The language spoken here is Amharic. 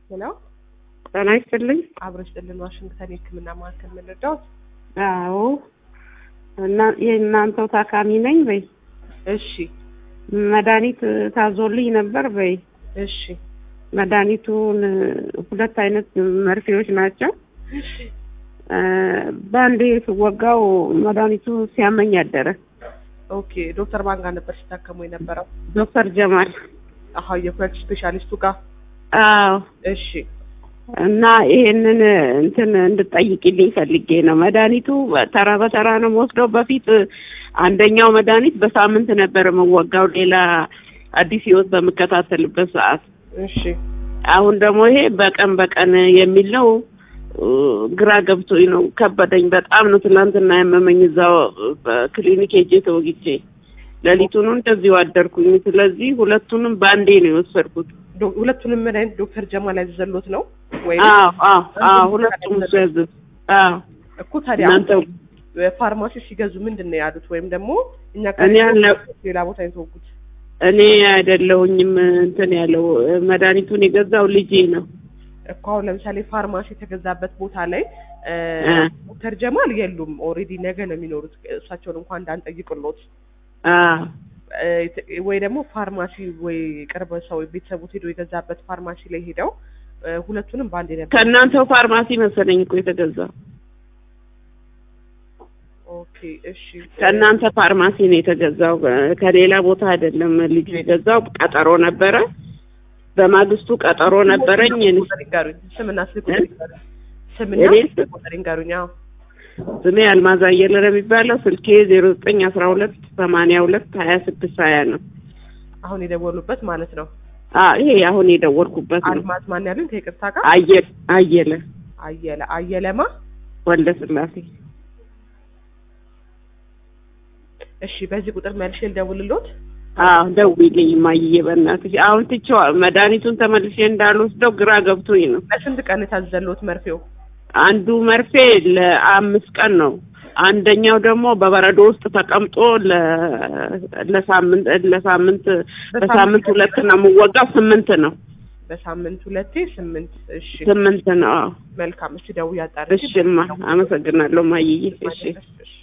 ሄሎ ጤና ይስጥልኝ። አብረሽ ጥልን ዋሽንግተን የህክምና ማዕከል ምንረዳው? አዎ እና የእናንተው ታካሚ ነኝ በይ። እሺ መድኃኒት ታዞልኝ ነበር በይ። እሺ መድኃኒቱን ሁለት አይነት መርፌዎች ናቸው። እ በአንዴ ስወጋው መድኃኒቱ ሲያመኝ አደረ። ኦኬ ዶክተር ማን ጋር ነበር ሲታከሙ የነበረው? ዶክተር ጀማል አሀ የኩላሊት ስፔሻሊስቱ ጋር። አዎ እሺ እና ይሄንን እንትን እንድጠይቅልኝ ፈልጌ ነው። መድኃኒቱ ተራ በተራ ነው የምወስደው። በፊት አንደኛው መድኃኒት በሳምንት ነበር የምወጋው ሌላ አዲስ ህይወት በምከታተልበት ሰዓት። እሺ አሁን ደግሞ ይሄ በቀን በቀን የሚል ነው። እ ግራ ገብቶኝ ነው ከበደኝ። በጣም ነው ትናንትና ያመመኝ እዛው በክሊኒክ ሄጄ ተወግቼ ሌሊቱን እንደዚሁ አደርኩኝ። ስለዚህ ሁለቱንም በአንዴ ነው የወሰድኩት። ዶ- ሁለቱንም መድኃኒት ዶክተር ጀማል ያዘዘሎት ነው ወይ? አዎ አዎ አዎ ሁለቱም እሱ ያዘዝ አዎ እኮ ታዲያ እናንተ ፋርማሲ ሲገዙ ምንድን ነው ያሉት? ወይም ደግሞ እኛ እኔ ያለ- ሌላ ቦታ የተወጉት? እኔ አይደለሁኝም እንትን ያለው መድኃኒቱን የገዛው ልጄ ነው። እኮ አሁን ለምሳሌ ፋርማሲ የተገዛበት ቦታ ላይ እ እ ዶክተር ጀማል የሉም። ኦልሬዲ ነገ ነው የሚኖሩት። እሳቸውን እንኳን እንዳንጠይቅሎት አዎ እ ወይ ደግሞ ፋርማሲ ወይ ቅርብ ሰው ቤተሰቡት ሄዶ የገዛበት ፋርማሲ ላይ ሄደው እ ሁለቱንም በአንድ ነበር። ከእናንተው ፋርማሲ መሰለኝ እኮ የተገዛው። ኦኬ እሺ። ከእናንተ ፋርማሲ ነው የተገዛው፣ ከሌላ ቦታ አይደለም። ልጁ የገዛው ቀጠሮ ነበረ። በማግስቱ ቀጠሮ ነበረኝ። እኔ ቁጥር ይንገሩኝ። ስምና ስልክ ቁጥር ይንገሩኝ። ስምና እኔ ስልክ ቁጥር ይንገሩኝ። አዎ ስሜ አልማዝ አየለ ነው የሚባለው። ስልኬ ዜሮ ዘጠኝ አስራ ሁለት ሰማንያ ሁለት ሀያ ስድስት ሀያ ነው። አሁን የደወሉበት ማለት ነው። አ ይሄ አሁን የደወልኩበት ነው። አልማዝ ማን ያሉኝ? ከይቅርታ ጋር አየለ አየለ አየለ አየለማ። ወልደ ስላሴ እሺ በዚህ ቁጥር መልሼ ልደውልሎት። አዎ ደውዪልኝ እማዬ በእናትሽ። አሁን ትቼዋ መድኃኒቱን ተመልሼ እንዳልወስደው ግራ ገብቶኝ ነው። ለስንት ቀን የታዘዘሎት መርፌው? አንዱ መርፌ ለአምስት ቀን ነው። አንደኛው ደግሞ በበረዶ ውስጥ ተቀምጦ ለ- ለሳምንት ለሳምንት በሳምንት ሁለት ነው የምወጋው። ስምንት ነው በሳምንት ሁለቴ ስምንት። እሺ ስምንት ነው። አዎ መልካም። እሺ ደውዬ አጣርቼ እሺ እማ አመሰግናለሁ እማዬ። እሺ እሺ